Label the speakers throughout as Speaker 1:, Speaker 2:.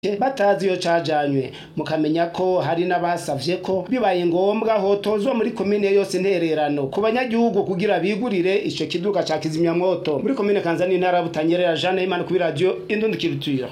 Speaker 1: batazi iyo cajanywe mukamenya ko hari n'abasavye ko bibaye ngombwa hotozwa muri komine yose intererano ku banyagihugu kugira bigurire ico kiduka ca kizimyamwoto muri komine kanzani intara ya butanyerera jane y'imana kuri radio indundikirutira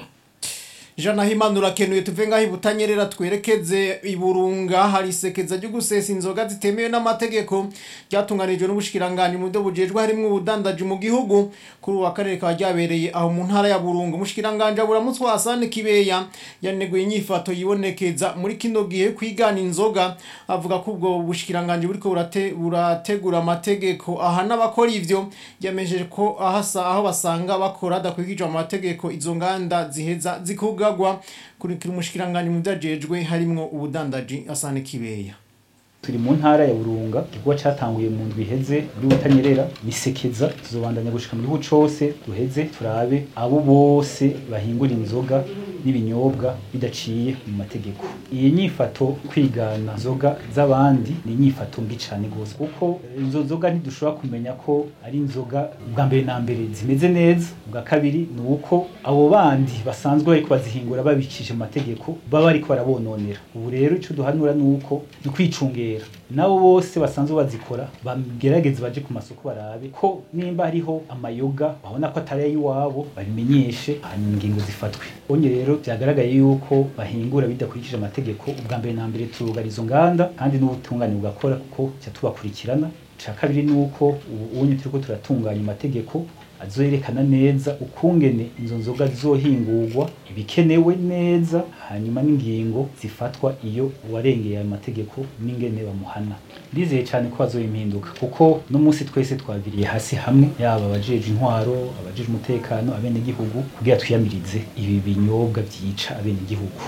Speaker 2: Jana himana urakenuye tuve ngaho ibutanyerera twerekeze iburunga hari isekeza ryo gusesa inzoga zitemewe n'amategeko ryatunganijwe n'ubushikiranganje mu byo bujejwe harimo ubudandaji mu gihugu kuri uwa karere kaba ryabereye aho mu ntara ya burunga umushikiranganje aburamutswe Hassan Kibeya yaneguye inyifato yibonekeza muri kino gihe kwigana inzoga avuga ko ubwo bushikiranganje buriko burate, burategura amategeko aha n'abakora ivyo yamejeje ko ahasa aho basanga bakora adakwigije amategeko izo nganda ziheza zikuga kugagwa kurikira umushikiranganje mu byajejwe harimwo ubudandaji asane kibeya
Speaker 3: turi mu ntara ya burunga igikorwa catanguye mu ndwi iheze muri butanyerera misekeza tuzobandanya gushika mu gihugu cose duheze turabe abo bose bahingura inzoga n'ibinyobwa bidaciye mu mategeko iyi nyifato kwigana inzoga z'abandi ni inyifato mbi cane gose kuko izo nzoga ntidushobora kumenya ko ari inzoga bwa mbere na mbere zimeze neza bwa kabiri ni uko abo bandi basanzwe bariko bazihingura babikije mu mategeko baba bariko barabononera ubu rero ico duhanura ni uko ni kwicungera nabo bose basanzwe bazikora bagerageze baje ku masoko barabe ko nimba hariho amayoga babona ko atari ay'iwabo babimenyeshe hanyuma ingingo zifatwe bonye rero byagaragaye yuko bahingura bidakurikije amategeko ubwa mbere na mbere turugara izo nganda kandi n'ubutungane bugakora kuko cya tubakurikirana ca kabiri ni uko ubu unye turiko turatunganya amategeko azoyerekana neza ukungene izo nzoga zizohingurwa ibikenewe neza hanyuma n'ingingo zifatwa iyo uwarengeye ayo mategeko n'ingene bamuhana ndizeye cyane ko hazoba impinduka kuko no munsi twese twaviriye hasi hamwe yaba abajeje intwaro abajeje umutekano abenegihugu kugira twiyamirize ibi binyobwa vyica abenegihugu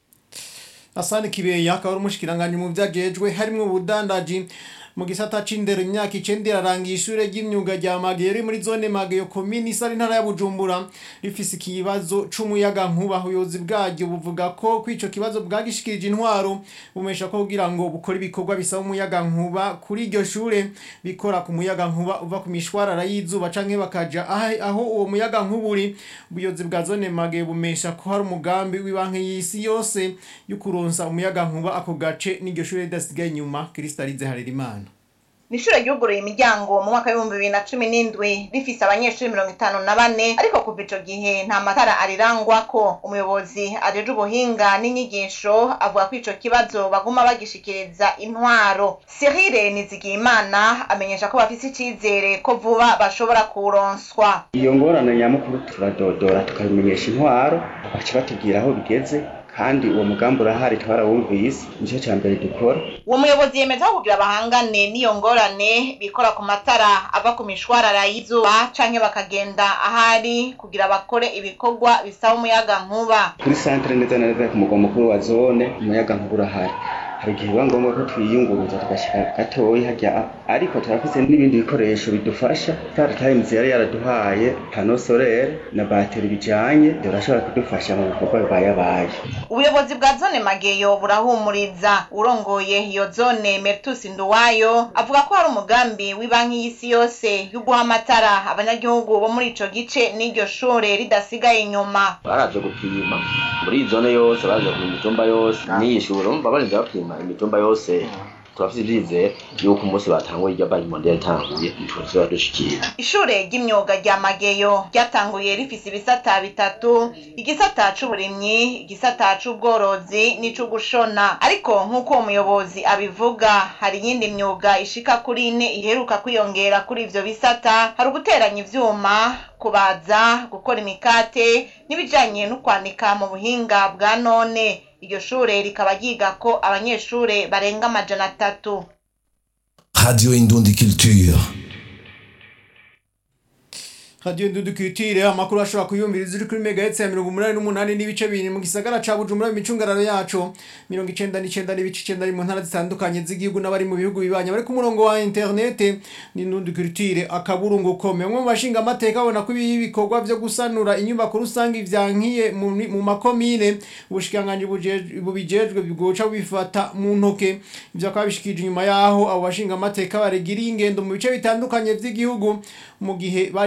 Speaker 2: asane kibeya akaba ari umushikiranganje mu vyajejwe harimwo ubudandaji mu gisata c'indero imyaka icenda irarangiye ishure ry'imyuga rya Mageyo riri muri zone Mageyo komini isari ntara ya Bujumbura rifise ikibazo c'umuyaga nkuba ubuyobozi bwaryo buvuga ko kwico kibazo bwagishikirije intwaro bumesha ko kugira ngo bukore ibikorwa bisaba umuyaga nkuba kuri iryo shure bikora ku muyaga nkuba uva ku mishwarara y'izuba canke bakaja aho uwo muyaga nkuba uri ubuyobozi bwa zone Mageyo bumesha ko hari umugambi w'ibanki y'isi yose yo kuronsa umuyaga nkuba ako gace n'iryo shure ridasigaye inyuma Kristalize Harerimana
Speaker 4: nishure ryuguruye imiryango mu mwaka w'ibihumbi bibiri na cumi n'indwi rifise abanyeshuri mirongo itanu na bane ariko kuva ico gihe nta matara arirangwako umuyobozi ajeje ubuhinga n'inyigisho avuga ko ico kibazo baguma bagishikiriza intwaro Cyril Nizigiyimana amenyesha ko bafise icizere ko vuba bashobora kuronswa
Speaker 5: iyo ngorane nyamukuru turadodora tukabimenyesha intwaro baca batubwira aho bigeze kandi uwo mugambi urahari twarawumvise nicyo cya mbere dukora
Speaker 4: uwo muyobozi yemeza ko kugira bahangane n'iyo ngorane bikora ku matara ava ku mishwarara y'izuba canke bakagenda ahari kugira bakore ibikorwa bisaba umuyaga nkuba
Speaker 5: kuri santere neza na neza ku mugwa mukuru wa zone umuyaga nkuba urahari hari igihe biba ngombwa ko twiyunguruza tugashyira gatoya hajya ariko turafise n'ibindi bikoresho bidufasha star times yari yaraduhaye pano solaire na bateri bijanye birashobora kudufasha mu bikorwa bibayabaye
Speaker 4: ubuyobozi bwa zone mageyo burahumuriza urongoye iyo zone mertus nduwayo avuga ko hari umugambi w'ibanki y'isi yose yo guha amatara abanyagihugu bo muri ico gice n'iryo shure ridasigaye inyuma
Speaker 6: baraje gupima muri iyi zone yose baraje gupima imitumba yose n'iyi shure urumva barinze bapima imitumba yose turafise ivyizere yuko umunsi batanguye irya banki mondial itanguye tuzoba dushikira
Speaker 4: ishure ry'imyuga rya mageyo ryatanguye rifise ibisata bitatu igisata c'uburimyi igisata c'ubworozi n'ic'ugushona ariko nk'uko uwo muyobozi abivuga hari iyindi myuga ishika kuri ine iheruka kwiyongera kuri ivyo bisata hari uguteranya ivyuma kubaza gukora imikate n'ibijanye no kwanika mu buhinga bwa none iryo shure rikaba ryigako abanyeshure barenga amajana atatu
Speaker 7: Radio Indundi Culture.
Speaker 2: Radio Ndudukitire amakuru ashobora kuyumviriza uri kuri megahertz ya 188 n'ibice bibiri mu gisagara ca Bujumbura mu micungararo yacu 99 n'ibice 9 mu ntara zitandukanye z'igihugu n'abari mu bihugu bibanye bari ku murongo wa internet ni Ndudukitire akaburungu kome umwe mu bashinga amateka abona ko ibi bikorwa byo gusanura inyubako rusange ivyankiye mu, mu makomine ubushikanganje bubijejwe bigoca bifata mu ntoke ivyo akaba bishikije inyuma yaho abo bashinga amateka baregiriye ingendo mu bice bitandukanye vy'igihugu mu gihe bari mu cyaro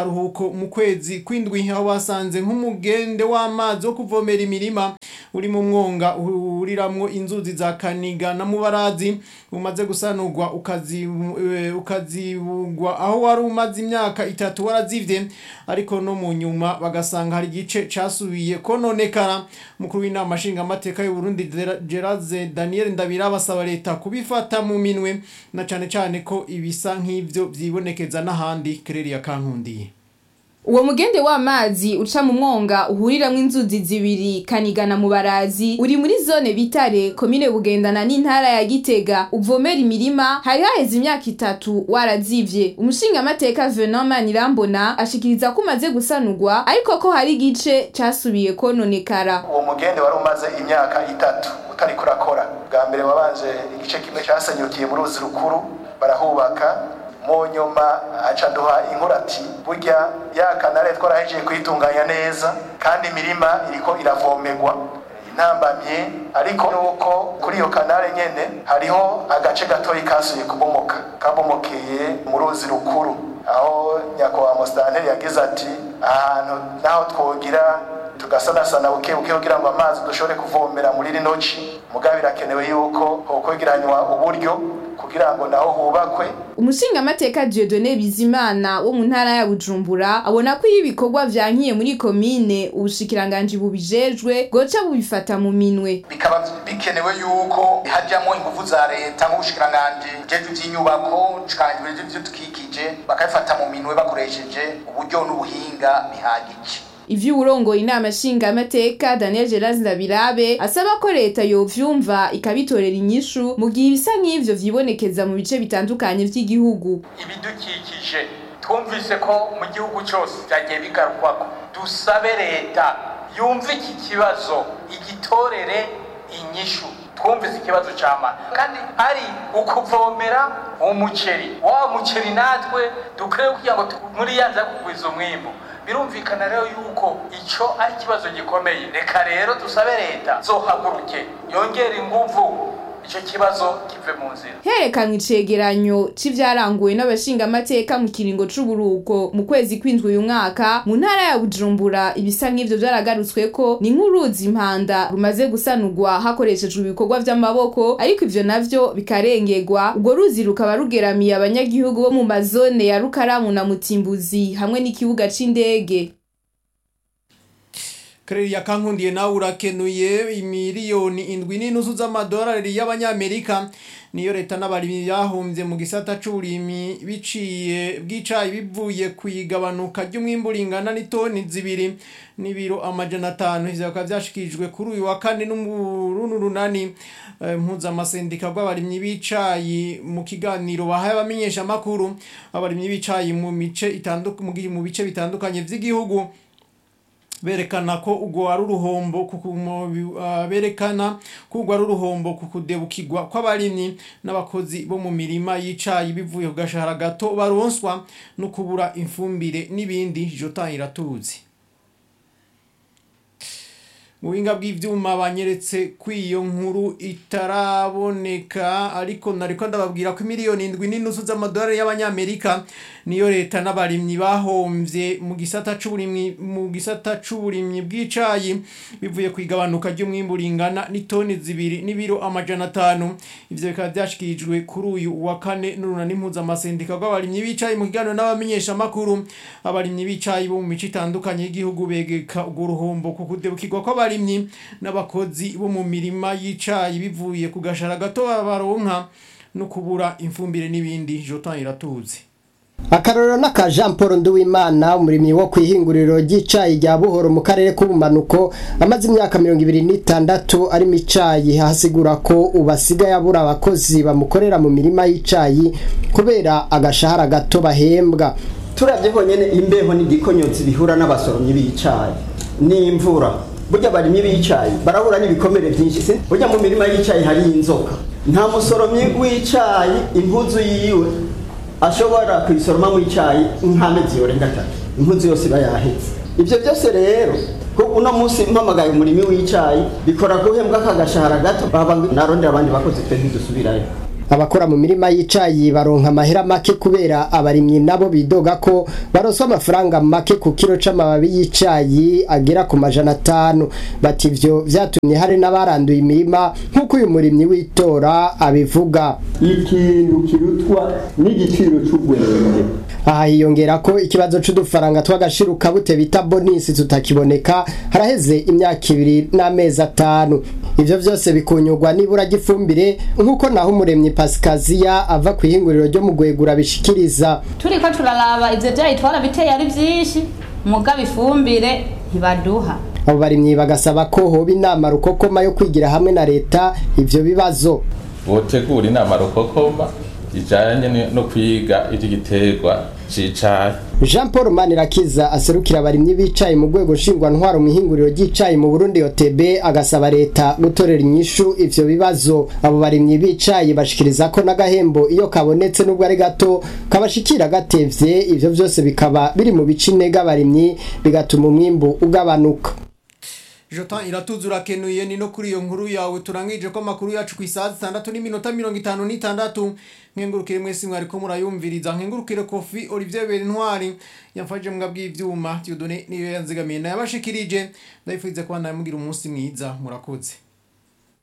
Speaker 2: karuhuko mu kwezi kwindwi aho basanze nk'umugende w'amazi wo kuvomera imirima uri mu mwonga uhuriramwo inzuzi za kaniga na mubarazi umaze gusanurwa ukazibu- eh, ukazibugwa aho wari umaze imyaka itatu warazivye ariko no mu nyuma bagasanga hari igice casubiye kononekara mukuru w'inama nshingamateka y'u Burundi Gera- Gerard Daniel Ndabira basaba leta kubifata mu minwe na cane cane ko ibisa nk'ivyo vyibonekeza n'ahandi Kereri ya Kankundiye
Speaker 8: Uwo mugende w'amazi uca mu mwonga uhuriramwo inzuzi zibiri kanigana mu barazi uri muri zone bitare komine bugendana n'intara ya gitega uvomera imirima hari haheze imyaka itatu warazivye umushingamateka Venant Manirambona ashikiriza ko umaze gusanurwa ariko ko hari igice casubiye kononekara
Speaker 9: uwo mugende wari umaze imyaka itatu utariko urakora bwa mbere wabanje igice kimwe casenyukiye mu ruzi rukuru barahubaka mu nyuma aca duha inkuru ati burya ya kanare twarahejeje kuyitunganya neza kandi imirima iriko iravomerwa intambamye ariko nuko kuri iyo kanare nyene hariho agace gatoyi kasuye kubomoka kabomokeye mu ruzi rukuru aho nyakubahwa musitanteri yagize ati ahantu naho twogira tugasanasana buke buke kugira ngo amazi dushobore kuvomera muri rino ci mugabo birakenewe yuko hokwegeranywa uburyo kugira ngo naho hubakwe
Speaker 8: umushingamateka Dieudonné Bizimana wo mu ntara ya Bujumbura abona ko iyo ibikorwa vyankiye muri komine ubushikiranganji bubijejwe bwoca bubifata mu minwe
Speaker 9: bikaba bikenewe yuko hajyamo ingufu za leta nk'ubushikiranganji bujejwe ivy'inyubako ubushikiranganji bujejwe ivy'ibidukikije bakabifata mu minwe bakoresheje uburyo n'ubuhinga bihagije
Speaker 8: ivyo uwurongoye inama nshingamateka Daniel Gerard Ndabirabe asaba ko leta yovyumva ikabitorera inyishu mu gihe ibisa nk'ivyo vyibonekeza mu bice bitandukanye vy'igihugu
Speaker 10: ibidukikije twumvise ko mu gihugu cyose byagiye bigarukwako dusabe leta yumve iki kibazo igitorere inyishu twumvise ikibazo cy'amana kandi ari ukuvomera umuceri wa muceri natwe dukwiye kugira ngo tu- muri ya nza kugwiza umwimbu birumvikana rero yuko icyo ari ikibazo gikomeye reka rero dusabe leta zohaguruke yongere inguvu icyo kibazo kive mu nzira
Speaker 8: herekanwe icegeranyo c'ivyaranguwe n'abashingamateka mu kiringo c'uburuko mu kwezi kw'indwi uyu mwaka mu ntara ya bujumbura ibisa nk'ivyo vyaragarutsweko ni nk'uruzi impanda rumaze gusanurwa hakoreshejwe ibikorwa vy'amaboko ariko ivyo navyo bikarengerwa urwo ruzi rukaba rugeramiye abanyagihugu bo mu mazone ya rukaramu na mutimbuzi hamwe n'ikibuga c'indege
Speaker 2: Kereri ya Kankundiye nawe urakenuye imiliyoni indwi n'inusu z'amadolari y'abanyamerika niyo leta n'abarimyi bahombye mu gisata c'uburimyi biciye bw'icayi bivuye kwigabanuka ry'umwimbu ringana n'itoni zibiri n'ibiro amajana atanu ivyo bikaba vyashikirijwe kuri uyu wa kane n'umurundi runani eh, mpuzamasendika rw'abarimyi b'icayi mu kiganiro bahaye abamenyesha amakuru abarimyi b'icayi mu mice itanduka mu gi- mu bice bitandukanye vy'igihugu berekana ko ubwo ari uruhombo kuku- mu bi- ah, berekana ko ubwo ari uruhombo ku kudebukirwa kw'abarimyi n'abakozi bo mu mirima y'icayi bivuye ku gashahara gato baronswa no kubura ifumbire n'ibindi jota iratuzi mu buhinga bw'ivyuma banyeretse ko iyo nkuru itaraboneka ariko nariko ndababwira ko miliyoni indwi n'inusu z'amadolari y'abanyamerika niyo leta n'abarimyi bahomvye mu gisata c'uburimyi mu gisata c'uburimyi bw'icayi bivuye ku igabanuka ry'umwimbu ringana n'itoni zibiri n'ibiro amajana atanu ivyo bikaba vyashikirijwe kuri uyu wa kane n'urunani mpuzamasendika rw'abarimyi b'icayi mu kiganiro n'abamenyesha amakuru abarimyi b'icayi bo mu mico itandukanye y'igihugu begeka urwo ruhombo ku kudebukirwa kw'abarimyi n'abakozi bo mu mirima y'icayi bivuye ku gashara gato baronka no kubura imfumbire n'ibindi jotan iratuzi
Speaker 11: akarorero n'aka jean paul nduwimana umurimyi wo ku ihinguriro ry'icayi rya buhoro mu karere k'ubumanuko amaze imyaka mirongo ibiri n'itandatu arimo icayi hasigura ko ubu asigaye abura abakozi bamukorera mu mirima y'icayi kubera agashahara gato bahembwa
Speaker 12: turabye honyine imbeho n'igikonyotsi bihura n'abasoromyi b'icayi n'imvura burya abarimyi b'icayi barahura n'ibikomere byinshi si burya mu mirima y'icayi hari inzoka nta musoromyi w'icayi impuzu yiwe ashobora kuyisoroma mu icayi nk'amezi yorenga atatu impuzu yose iba yahetse ibyo byose rero ko uno munsi mpamagaye umurimi w'icayi bikora guhembwa kagashahara gato baba narondera abandi bakozi twe ntidusubirayo
Speaker 11: abakora mu mirima y'icayi baronka amahera make kubera abarimyi nabo bidoga ko baroswa amafaranga make ku kiro c'amababi y'icayi agera ku majana atanu bati ivyo vyatumye hari n'abaranduye imirima nk'uko uyu murimyi w'itora abivuga
Speaker 12: ikintu kirutwa n'igiciro c'ubwenge
Speaker 11: aha hiyongera ko ikibazo c'udufaranga tw'agashiruka bute bita bonisi tutakiboneka haraheze imyaka ibiri n'amezi atanu ivyo vyose bikunyurwa n'ibura ry'ifumbire nk'uko naho umuremyi pasikaziya ava ku ihinguriro ryo mu gwegura bishikiriza
Speaker 13: turiko turaraba ivyo vyayi twarabiteye ari vyinshi mugabo ifumbire ntibaduha
Speaker 11: abo barimyi bagasaba ko hoba inama rukokoma yo kwigira hamwe na leta ivyo bibazo
Speaker 14: botegura inama rukokoma ijanye no kwiga ivy'igiterwa c'icayi
Speaker 11: Jean Paul Manirakiza aserukira abarimyi b'icayi mu rwego nshingwantwaro mu ihinguriro ry'icayi mu Burundi OTB agasaba leta gutorera inyishu ivyo bibazo abo barimyi b'icayi bashikiriza ko n'agahembo iyo kabonetse n'ubwo ari gato kabashikira gatevye ivyo vyose bikaba biri mu bice intege abarimyi bigatuma umwimbu ugabanuka
Speaker 2: Jotan iratuzura kenuye ni no kuri iyo nkuru yawe turangije ko makuru yacu ku isaha 6 n'iminota 56 nkengurukire mwese mwari ko murayumviriza nkengurukire Kofi Olivier Berintwari yamfaje mbwa bw'ivyuma Dieudonné niyo yanzigamiye nayabashikirije ndayifuza ko namugira umunsi mwiza murakoze